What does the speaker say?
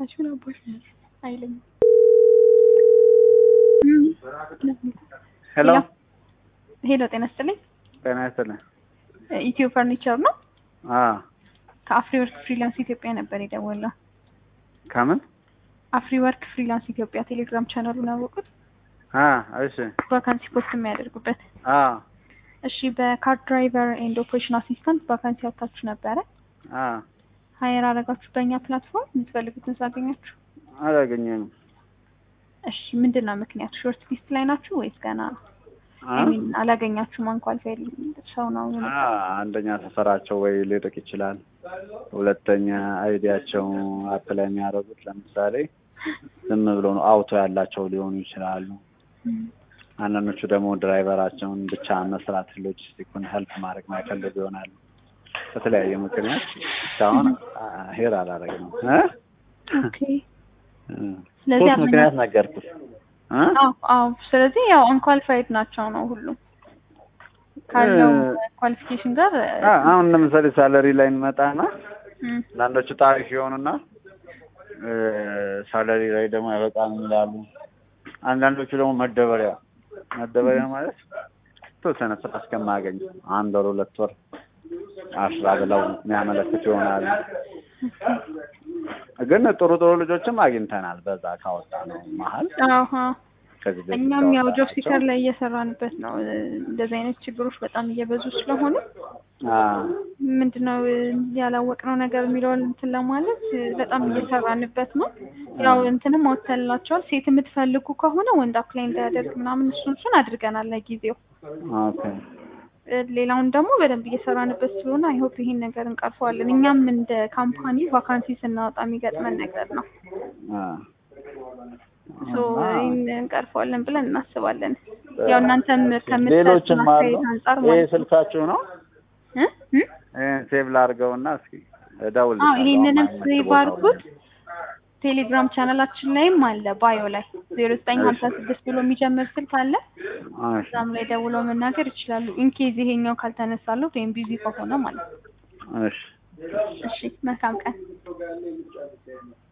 መቼም አባሽ አይለኝም። ሄሎ ሄሎ፣ ጤና ይስጥልኝ። ጤና ይስጥልኝ። ኢትዮ ፈርኒቸር ነው። አዎ ከአፍሪ ወርክ ፍሪላንስ ኢትዮጵያ ነበር የደወለው። ከምን? አፍሪ ወርክ ፍሪላንስ ኢትዮጵያ ቴሌግራም ቻናሉን አወቁት? አ እሺ ቫካንሲ ፖስት የሚያደርጉበት። አ እሺ፣ በካር ድራይቨር ኤንድ ኦፕሬሽን አሲስታንት ቫካንሲ ያወጣችሁ ነበረ። አ ሀየር አረጋችሁ በእኛ ፕላትፎርም የምትፈልጉትን ሳገኛችሁ። አላገኘንም። እሺ፣ ምንድን ነው ምክንያቱ? ሾርት ሊስት ላይ ናችሁ ወይስ ገና አ አይ ሚን አላገኛችሁም? አንኳሊፋይድ ሰው ነው አ አንደኛ ሰፈራቸው ወይ ሊርቅ ይችላል። ሁለተኛ አይዲያቸው አፕላይ የሚያደርጉት ለምሳሌ ዝም ብሎ ነው አውቶ ያላቸው ሊሆኑ ይችላሉ። አንዳንዶቹ ደግሞ ድራይቨራቸውን ብቻ መስራት ሎጂስቲኩን ሄልፕ ማድረግ ማይፈልጉ ይሆናሉ። በተለያየ ምክንያት እስካሁን ሄር አላደረግንም እ ኦኬ። ስለዚህ ሶስት ምክንያት ነገርኩት እ አዎ አዎ። ስለዚህ ያው አንኳሊፋይድ ናቸው ነው ሁሉም ካለው ኳሊፊኬሽን ጋር አ አሁን ለምሳሌ ሳለሪ ላይ እንመጣና እም፣ አንዳንዶቹ ታሪፍ የሆኑና ሳለሪ ላይ ደግሞ አይበቃም ይላሉ። አንዳንዶቹ ደግሞ መደበሪያ መደበሪያ ማለት የተወሰነ ስራ እስከማገኝ አንድ ወር ሁለት ወር አስራ ብለው የሚያመለክት ይሆናሉ። ግን ጥሩ ጥሩ ልጆችም አግኝተናል። በዛ ካወጣ ነው መሀል አዎ ከዚህ በፊት እኛም ያው ጆብ ካወጣናቸው። ሲከር ላይ እየሰራንበት ነው። እንደዚህ አይነት ችግሮች በጣም እየበዙ ስለሆነ አ ምንድነው ያላወቅነው ነገር የሚለውን እንትን ለማለት በጣም እየሰራንበት ነው። ያው እንትንም አውጥተንላቸዋል። ሴት የምትፈልጉ ከሆነ ወንድ አፕላይ እንዳያደርግ ምናምን እሱን እሱን አድርገናል ለጊዜው። ኦኬ ሌላውን ደግሞ በደንብ እየሰራንበት ስለሆነ አይሆፕ ይሄን ነገር እንቀርፈዋለን። እኛም እንደ ካምፓኒ ቫካንሲ ስናወጣ የሚገጥመን ነገር ነው። አ ሶ ይህን እንቀርፈዋለን ብለን እናስባለን። ያው እናንተም ከምትሰጡን ሌሎችም አሉ። አስተያየት አንጻር ይሄ ማለት ነው። ስልካችሁ ነው? እ? እ? ይሄን ሴቭ ላድርገውና እስኪ እደውል። አዎ ይሄንንም ሴቭ አድርጉት። ቴሌግራም ቻናላችን ላይም አለ ባዮ ላይ ዜሮ ዘጠኝ ሀምሳ ስድስት ብሎ የሚጀምር ስልክ አለ። እዛም ላይ ደውለው መናገር ይችላሉ። ኢንኬዝ ይሄኛው ካልተነሳለት ወይም ቢዚ ከሆነ ማለት ነው። እሺ እሺ መልካም ቀን።